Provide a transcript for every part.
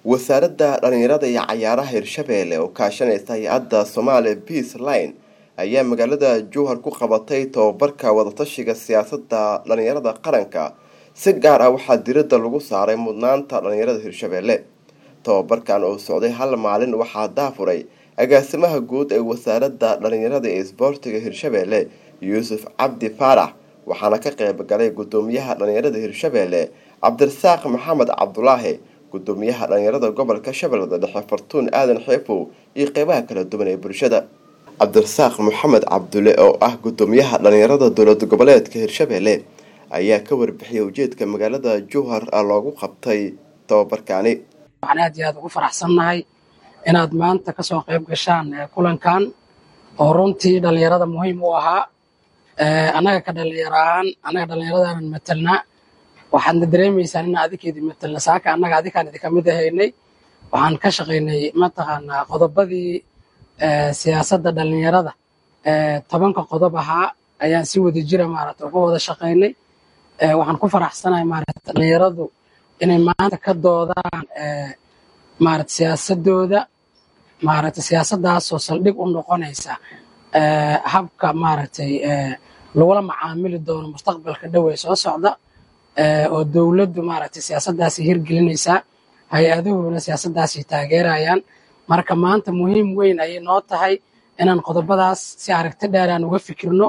wasaaradda dhallinyarada iyo cayaaraha hirshabeelle oo kaashanaysa hay-adda somaali peace line ayaa magaalada jowhar ku qabatay tobabarka wadatashiga siyaasadda dhallinyarada qaranka si gaar ah waxaa diradda lagu saaray mudnaanta dhallinyarada hirshabeelle tobabarkan oo socday hal maalin waxaa daafuray agaasimaha guud ee wasaaradda dhallinyarada ee isboortiga hirshabeelle yuusuf cabdi faarax waxaana ka qayb galay gudoomiyaha dhallinyarada hirshabeelle cabdirasaaq maxamed cabdulaahi gudoomiyaha dhallinyarada gobolka shabeellada dhexe fartuun aadan xeefow iyo qeybaha kala duwan ee bulshada cabdirasaaq maxamed cabdulle oo ah gudoomiyaha dhallinyarada dowlad goboleedka hirshabeelle ayaa ka warbixiyay ujeedka magaalada jowhar loogu qabtay tobabarkaani waxaan aad iyo aad ugu faraxsannahay inaad maanta kasoo qayb gashaan kulankan oo runtii dhallinyarada muhiim u ahaa annaga ka dhallinyaro ahaan annaga dhallinyaradaanan matelnaa waxaadna dareemaysaan inaan adikeedii matelna saaka annaga adikaan idinka mid ahaynay waxaan ka shaqaynay mataqaanaa qodobadii siyaasadda dhallinyarada tobanka qodob ahaa ayaan si wada jira maarata uga wada shaqaynay waxaan ku faraxsanahay maarata dhallinyaradu inay maanta ka doodaan maarata siyaasadooda maarata siyaasaddaasoo saldhig u noqonaysa habka maaragtay lagula macaamili doono mustaqbalka dhow ee soo socda oo dowladdu maaragtay siyaasaddaasi hirgelinaysaa hay-aduhuna siyaasaddaasi taageerayaan marka maanta muhiim weyn ayay noo tahay inaan qodobadaas si aragti dheer aan uga fikirno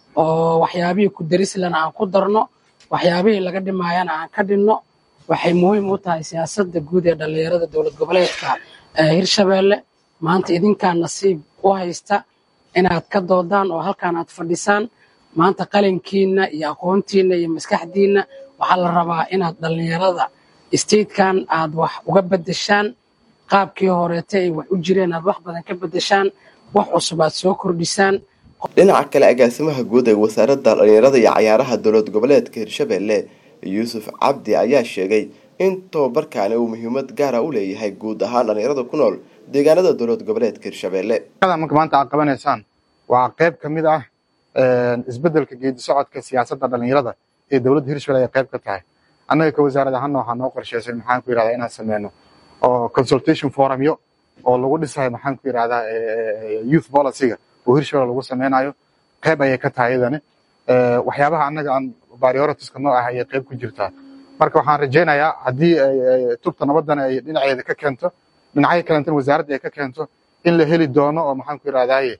oo waxyaabihii ku darislana aan ku darno waxyaabihii laga dhimaayana aan ka dhinno waxay muhiim u tahay siyaasadda guud ee dhallinyarada dowlad goboleedka hirshabeelle maanta idinkaa nasiib u haysta inaad ka doodaan oo halkaan aad fadhisaan maanta qalinkiinna iyo aqoontiinna iyo maskaxdiinna waxaa la rabaa inaad dhallinyarada statekan aad wax uga beddeshaan qaabkii horeete ay wax u jireen aad wax badan ka beddeshaan wax cusub aad soo kordhisaan dhinaca kale agaasimaha guud ee wasaaradda dhallinyarada iyo cayaaraha dowlad goboleedka hirshabeelle yuusuf cabdi ayaa sheegay in tobabarkaani uu muhiimad gaara u leeyahay guud ahaan dhallinyarada ku nool deegaanada dowlad goboleedka hirshabeelle marka maanta aad qabanaysaan waa qayb ka mid ah isbeddelka geedi socodka siyaasadda dhallinyarada ee dowladda hirshabelle ay qayb ka tahay annaga ka wasaarad ahaanna waxaa noo qorsheysay maxaan ku yidhahdaa inaan sameyno oo consultation forumyo oo lagu dhisayo maxaan ku yidhahdaa youth policyga oo hirshabelle lagu sameynayo qayb ayay ka tahay iyadani waxyaabaha annaga aan prioritiska noo ah ayay qayb ku jirtaa marka waxaan rajaynayaa haddii tubta nabaddan ay dhinaceeda ka keento dhinacyo kalentana wasaaradda ay ka keento in la heli doono oo maxaan ku yidhahdaaye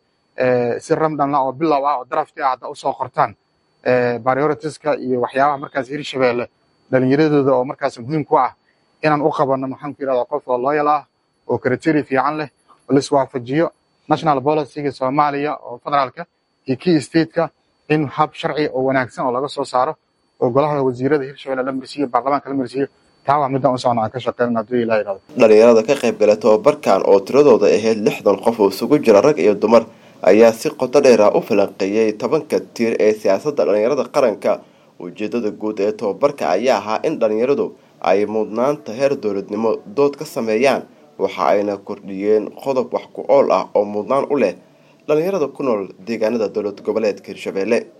si ramdhanla oo bilow ah oo drafti ah hadda usoo qortaan prioritiska iyo waxyaabaha markaas hirshabeelle dhallinyaradooda oo markaas muhiim ku ah inaan u qabanno maxaan ku yidhahdaa qof oo loyal ah oo criteria fiican leh oo la iswaafajiyo national policyga soomaaliya oo federaalka iyo kii stateka in hab sharci oo wanaagsan oo laga soo saaro oo golaha wasiirada hirshabelle la marsiiyo baarlamaanka la marsiiyo taa waa midaan u socno aan ka shaqeynan hadduu ilaha yidhahdo dhallinyarada ka qayb gala tobabarkan oo tiradooda ahayd lixdan qof oo isugu jira rag iyo dumar ayaa si qoto dheer ah u falanqeeyey tobanka tiir ee siyaasadda dhallinyarada qaranka ujeedada guud ee tobabarka ayaa ahaa in dhallinyaradu ay mudnaanta heer dowladnimo dood ka sameeyaan waxa ayna kordhiyeen qodob wax ku ool ah oo mudnaan u leh dhallinyarada ku nool deegaanada dowlad goboleedka hirshabeelle